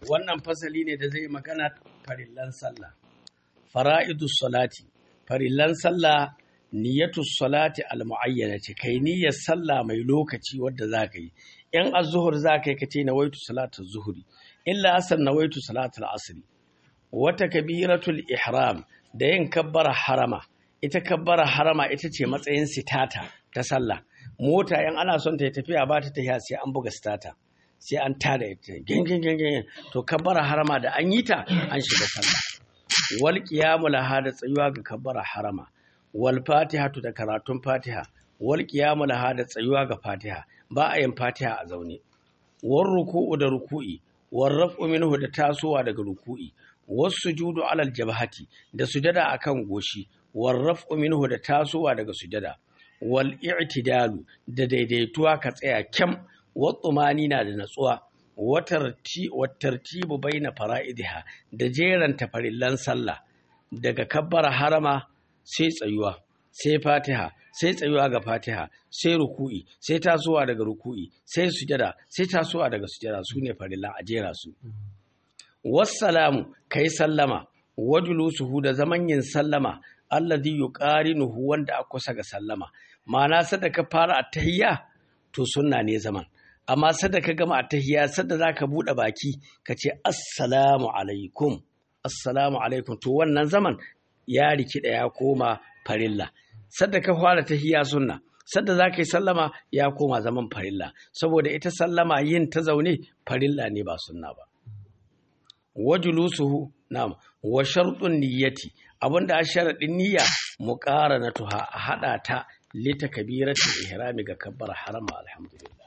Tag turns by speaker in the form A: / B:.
A: wannan fasali ne da zai magana farillan sallah fara'idus salati farillan sallah niyyatu salati al ce kai niyyar sallah mai lokaci wadda za ka yi in az-zuhur za ka yi ka ce nawaitu salatu zuhuri illa asar nawaitu salatul asri wata kabiratul ihram da yin kabbara harama ita kabbara harama ita ce matsayin sitata ta sallah mota yan ana son ta yi tafiya ba ta tafiya sai an buga sitata sai an tada ita gingin gingin to kabbara harama da an yi ta an shiga sallah wal qiyamu laha da tsayuwa ga kabbara harama wal fatihatu da karatun fatiha wal qiyamu laha da tsayuwa ga fatiha ba a yin fatiha a zaune war ruku'u da ruku'i war raf'u minhu da tasowa daga ruku'i was sujudu alal jabhati da sujada akan goshi war raf'u minhu da tasowa daga sujada wal i'tidalu da daidaituwa ka tsaya kyam wa na da natsuwa wa tartibu baina fara'idiha da jeranta farillan sallah daga kabbara harama sai tsayuwa sai fatiha sai tsayuwa ga fatiha sai ruku'i sai tasowa daga ruku'i sai sujada sai tasowa daga sujada su ne farillan a jera su wassalamu kai sallama wajulusuhu da zaman yin sallama alladhi yuqarinuhu wanda a kusa ga sallama ma'ana sada ka fara attahiyya to sunna ne zaman amma sada ka gama attahiyya sada zaka bude baki ka ce assalamu alaikum assalamu alaikum to wannan zaman ya rikida ya koma farilla sada ka fara tahiyya sunna sadda za ka yi sallama ya koma zaman farilla saboda ita sallama yin ta zaune farilla ne ba sunna ba wajulusuhu na'am wa shartun niyyati abinda a sharadin niyya muqaranatuha a hada ta lita kabiratul ihrami ga kabbar harama alhamdulillah